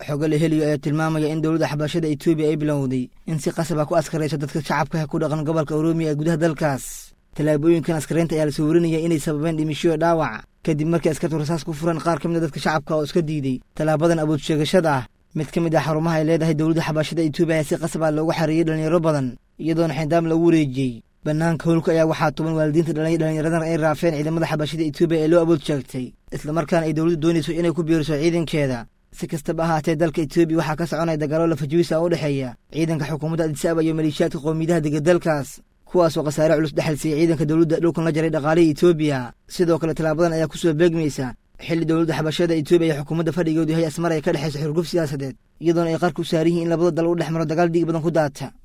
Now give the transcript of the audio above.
xogo la heliyo ayaa tilmaamaya in dowladda xabashada etoobiya ay bilowday in si qasaba ku askarayso dadka shacabka ku dhaqan gobolka oroomiya ee gudaha dalkaas tallaabooyinkan askaraynta ayaa lasoo warinaya inay sababeen dhimishoyo dhaawac kadib markii askartu rasaas ku furan qaar ka mid a dadka shacabka oo iska diiday tallaabadan awood sheegashada ah mid ka mid ah xarumaha ay leedahay dowladda xabashada etoobiya ayaa si qasabaa loogu xareeyey dhallinyaro badan iyadoona xindaam lagu wareejiyey bannaanka howlka ayaa waxaa tuban waalidiinta dhalay dhallinyaradan ay raafeen ciidamada xabashada etoobiya ee loo awood sheegtay islamarkaana ay dowladdu doonayso inay ku biiriso ciidankeeda si kastaba ahaatee dalka etoobiya waxaa ka soconaya dagaallo lafajiwisa u dhexeeya ciidanka xukuumadda adisaba iyo maleeshiyaadka qowmiyadaha dega dalkaas kuwaasoo khasaare culus dhexal siiyey ciidanka dowladda dhulkan la jaray dhaqaalihii etoobiya sidoo kale tallaabadan ayaa ku soo beegmaysa xilli dowladda xabashada etoobiya iyo xukuumadda fadhigoodu yahay asmar ay ka dhexayso xurguf siyaasadeed iyadoona ay qarku saar yihiin in labada dal u dhex maro dagaal dhiig badan ku daata